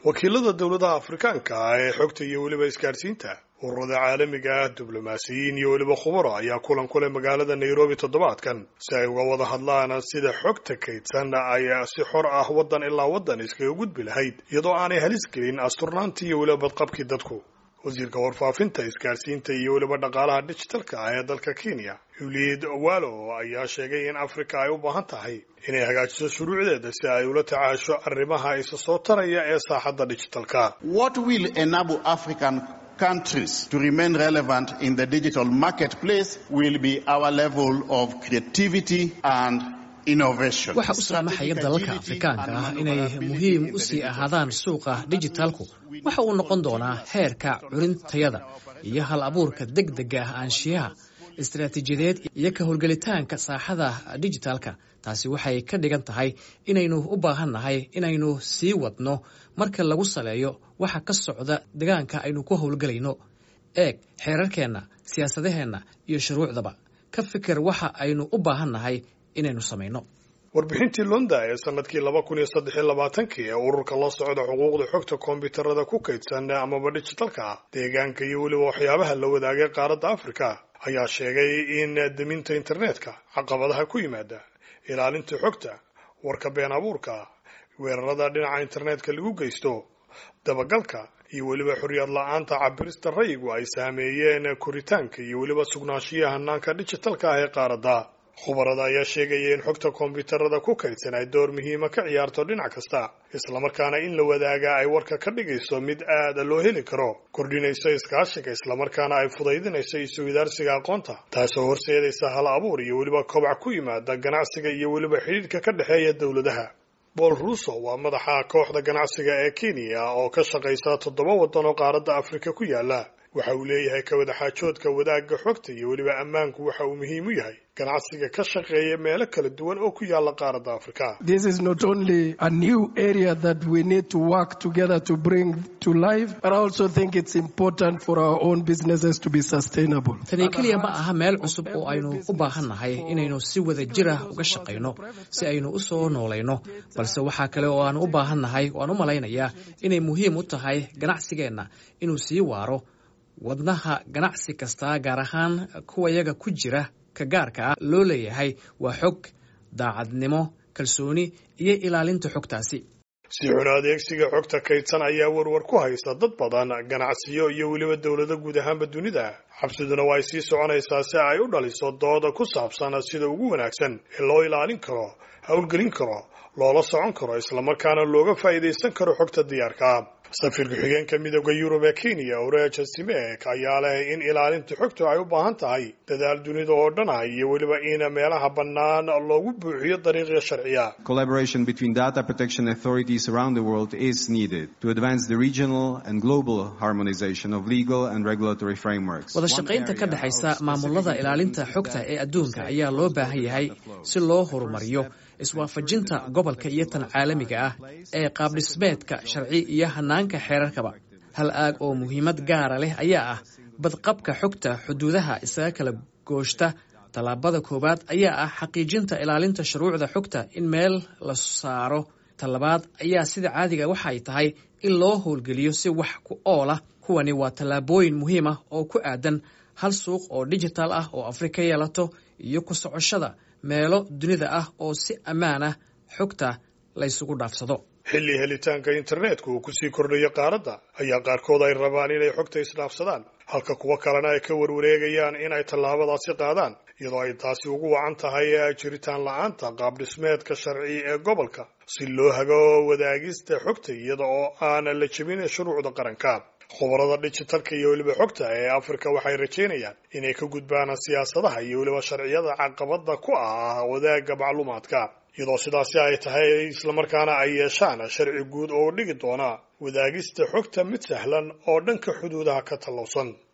wakiilada dowladaha afrikaanka ah ee xogta iyo weliba isgaadhsiinta ururada caalamiga ah diblomaasiyiin iyo weliba khubaro ayaa kulan kulay magaalada nairobi toddobaadkan si ay uga wada hadlaan sida xogta kaydsan ay si xor ah waddan ilaa waddan iskaga gudbi lahayd iyadoo aanay halis gelin asturnaantii iyo weliba badqabkii dadku wasiirka warfaafinta isgaadhsiinta iyo weliba dhaqaalaha digitalka ah ee dalka kenya uliid walo ayaa sheegay in afrika ay u baahan tahay inay hagaajiso shuruucdeeda si ay ula tacaasho arrimaha isa soo taraya ee saaxadda digitalka countries to remain relevant in the digital marketplace will be our level of creativity and innovation. waxa u saamaxaya dalalka afrikaanka ah inay muhiim u sii ahaadaan suuqa dijitaalku waxa uu noqon doonaa heerka curintayada iyo hal abuurka deg dega ah aanshiyaha istaraatiijiyadeed iyo ka howlgelitaanka saaxada dijitaalka taasi waxay ka dhigan tahay inaynu u baahan nahay inaynu sii wadno marka lagu saleeyo waxa ka socda degaanka aynu ku howlgelayno eeg xeerarkeenna siyaasadaheenna iyo shuruucdaba ka fikir waxa aynu u baahan nahay inaynu samayno warbixintii londa ee sanadkii laba kun iyo saddex iyo labaatankii ee ururka la socda xuquuqda xogta koombyuutarada ku kaydsan amaba digitalka ah deegaanka iyo weliba waxyaabaha la wadaagay qaaradda afrika ayaa sheegay in deminta internetka caqabadaha ku yimaada ilaalinta xogta warka been abuurka weerarada dhinaca internetka lagu geysto dabagalka iyo weliba xorriyad la-aanta cabirista rayigu ay saameeyeen koritaanka iyo weliba sugnaanshiyaha hanaanka digitalka ah ee qaaradda khubarada ayaa sheegaya in xogta koombyuutarada ku kaydsan ay door muhiima ka ciyaarto dhinac kasta islamarkaana in la wadaagaa ay warka ka dhigayso mid aada loo heli karo kordhinayso iskaashiga islamarkaana ay fudaydinayso isuwidaarsiga aqoonta taasoo horseedaysa hal abuur iyo weliba kobac ku yimaada ganacsiga iyo weliba xidhiidhka ka dhexeeya dowladaha bool ruuso waa madaxa kooxda ganacsiga ee kenya oo ka shaqaysa toddoba waddan oo qaaradda afrika ku yaala waxa uu leeyahay ka wadaxaajoodka wadaagga xogta iyo weliba ammaanku waxa uu muhiim u yahay ganacsiga ka shaqeeya meelo kala duwan oo ku yaala qaaradda afrika This is not only a new area that we need to work together to bring to life, but I also think it's important for our own businesses to be sustainable. tani keliya ma aha meel cusub oo aynu u baahan nahay inaynu si wada jir ah uga shaqayno si aynu u soo noolayno balse waxaa kale oo aan u baahan nahay waan u malaynayaa inay muhiim u tahay ganacsigeenna inuu sii waaro wadnaha ganacsi kasta gaar ahaan kuwa yaga ku jira ka gaarka ah loo leeyahay waa xog daacadnimo kalsooni iyo ilaalinta xogtaasi si xun adeegsiga xogta kaydsan ayaa warwar ku haysta dad badan ganacsiyo iyo weliba dowlado guud ahaanba dunida xabsiduna waa ay sii soconaysaa si ay u dhaliso dooda ku saabsan sida ugu wanaagsan ee loo ilaalin karo howlgelin karo loola socon karo islamarkaana looga faa'iidaysan karo xogta diyaarka safiir ku-xigeenka midooda yurub ee kenya oreja simek ayaa leh in ilaalinta xogtu ay u baahan tahay dadaal dunida oo dhan ah iyo weliba in meelaha bannaan loogu buuxiyo dariiqya sharciya Collaboration between data protection authorities around the world is needed to advance the regional and global harmonization of legal and regulatory frameworks. wada shaqaynta ka dhexaysa maamulada ilaalinta xogta ee adduunka ayaa loo baahan yahay si loo horumariyo iswaafajinta gobolka iyo tan caalamiga ah ee qaabdhismeedka sharci iyo hanaanka xeerarkaba hal aag oo muhiimad gaara leh ayaa ah badqabka xogta xuduudaha isaga kala gooshta tallaabada koowaad ayaa ah xaqiijinta ilaalinta shuruucda xogta in meel la saaro tallabaad ayaa sida caadiga waxa ay tahay in loo howlgeliyo si wax ku oola kuwani waa tallaabooyin muhiim ah oo ku aadan hal suuq oo digital ah oo afrika yeelato iyo ku socoshada meelo dunida ah oo si ammaan ah xogta laysugu dhaafsado xilli helitaanka internetku uu kusii kordhayo qaaradda ayaa qaarkood ay rabaan inay xogta isdhaafsadaan halka kuwo kalena ay ka warwareegayaan inay tallaabadaasi qaadaan iyadoo ay taasi ugu wacan tahay jiritaan la-aanta qaabdhismeedka sharci ee gobolka si loo hago wadaagista xogta iyada oo aan la jebin shuruucda qaranka khubarada digitalka iyo weliba xogta ee afrika waxay rajeynayaan inay ka gudbaan siyaasadaha iyo weliba sharciyada caqabada ku ah wadaagga macluumaadka iyadoo sidaasi ay tahay islamarkaana ay yeeshaan sharci guud oo dhigi doona wadaagista xogta mid sahlan oo dhanka xuduudaha ka tallowsan